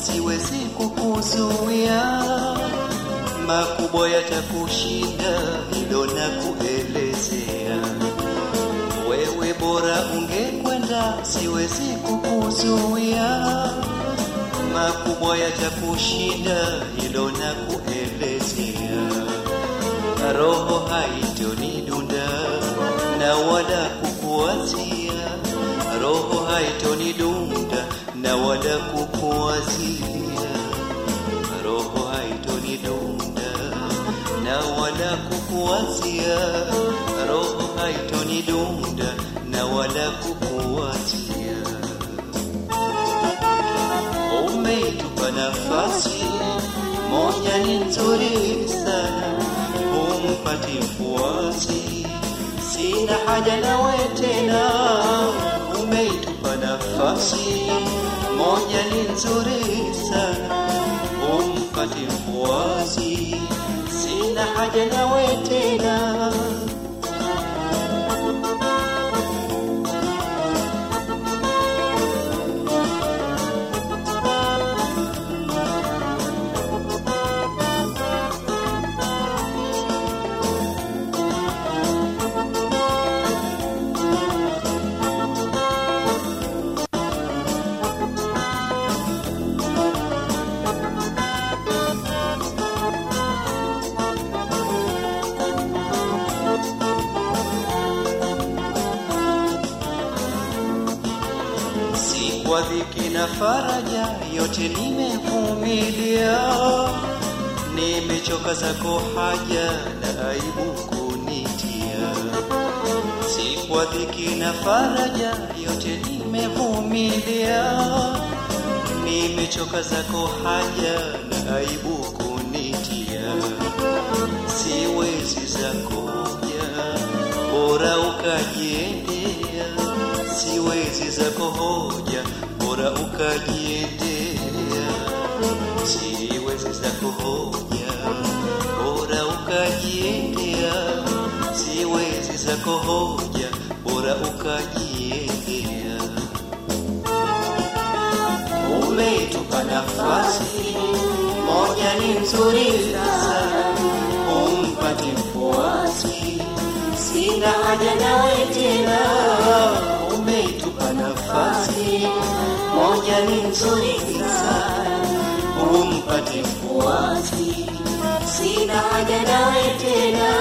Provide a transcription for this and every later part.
siwezi kukuzuia, makubwa yatakushinda, hilo na kuelezea. Wewe bora ungekwenda, siwezi kukuzuia, makubwa yatakushinda, hilo na kuelezea. Roho haitonidunda na wala kukuwazia, roho haitonidunda na wala kukuwazia, roho haitonidunda na wala kukuwazia, roho haitonidunda na wala kukuwazia. Umeitupa nafasi moja ni nzuri sana, umpati mfuasi, sina haja nawe tena. Umeitupa nafasi moja ni nzuri sana, umpati mfuasi, sina haja nawe tena. si kwa dhiki na faraja, yote nimevumilia. Nimechoka zako haja na aibu kunitia, si kwa dhiki na faraja, yote nimevumilia. Nimechoka zako haja na aibu kunitia, siwezi zako hoja, bora ukajiendea siwezi zako hoja, bora ukajiendea. Siwezi zako hoja, bora ukajiendea. Siwezi zako hoja, bora ukajiendea. Umetupa nafasi moja ni nzuri sana, umpati mfuasi, sina haja nawe tena umeitupa nafasi moja ni nzuri sana, umpati mfuasi, sina haja nawe tena.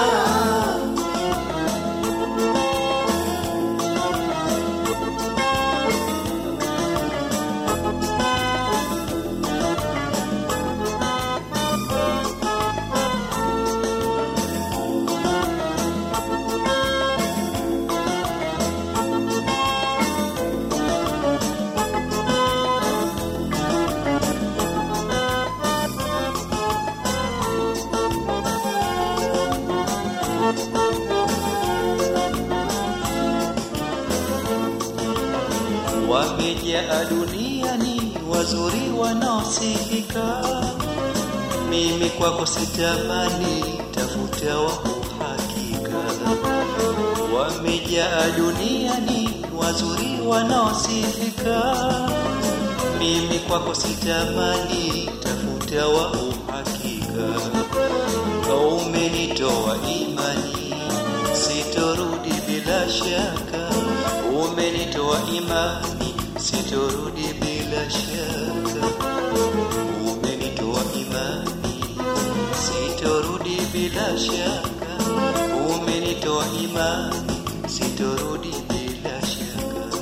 Wamejaa duniani wazuri wanaosifika, mimi kwako sitamani, tafuta wa uhakika. Wamejaa duniani wazuri wanaosifika, mimi kwako sitamani, tafuta wa uhakika. Umenitoa imani, sitorudi bila shaka. Umenitoa imani, sitorudi bila shaka. Umenitoa imani, sitorudi bila shaka. Umenitoa imani, sitorudi bila shaka.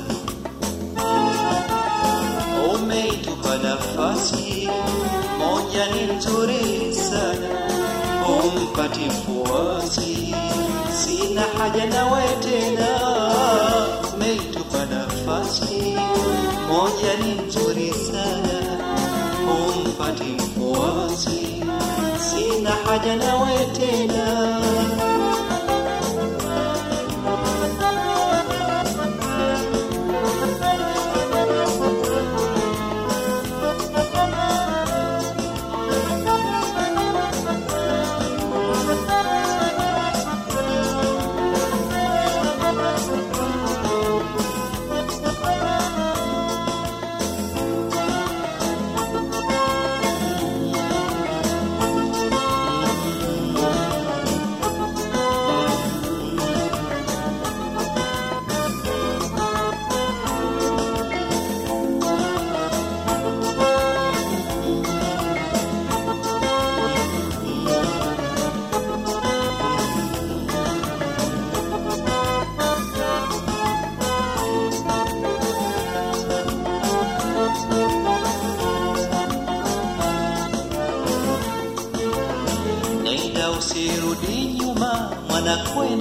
Umeitupa nafasi moja ni nzuri sana, umpati mfuasi, sina haja nawe tena. Umeitupa nafasi moja ni nzuri sana, umpati mfuasi, sina haja nawe tena.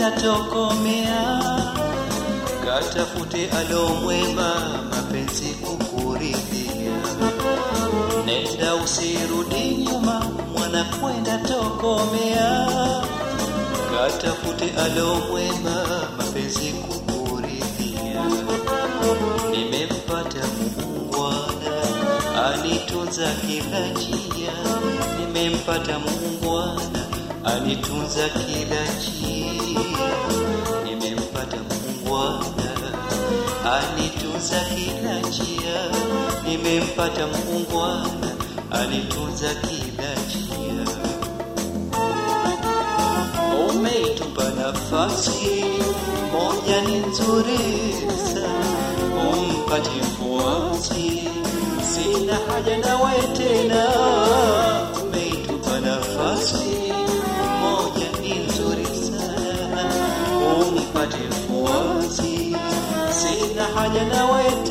kwenda tokomea, katafute alomwema, mapenzi kukuridhia. Nenda usirudi nyuma, mwana kwenda tokomea, katafute alomwema, mapenzi kukuridhia. Nimempata muungwana, anitunza kila njia. Nimempata muungwana, anitunza kila njia. Nimempata muungwana, anitunza kila njia. Nimempata muungwana, anitunza kila njia. Umeitupa nafasi moja ni nzuri sana, umpate mfuasi, sina haja nawe tena. Umeitupa nafasi moja ni nzuri sana, umpate mfuasi, sina haja nawe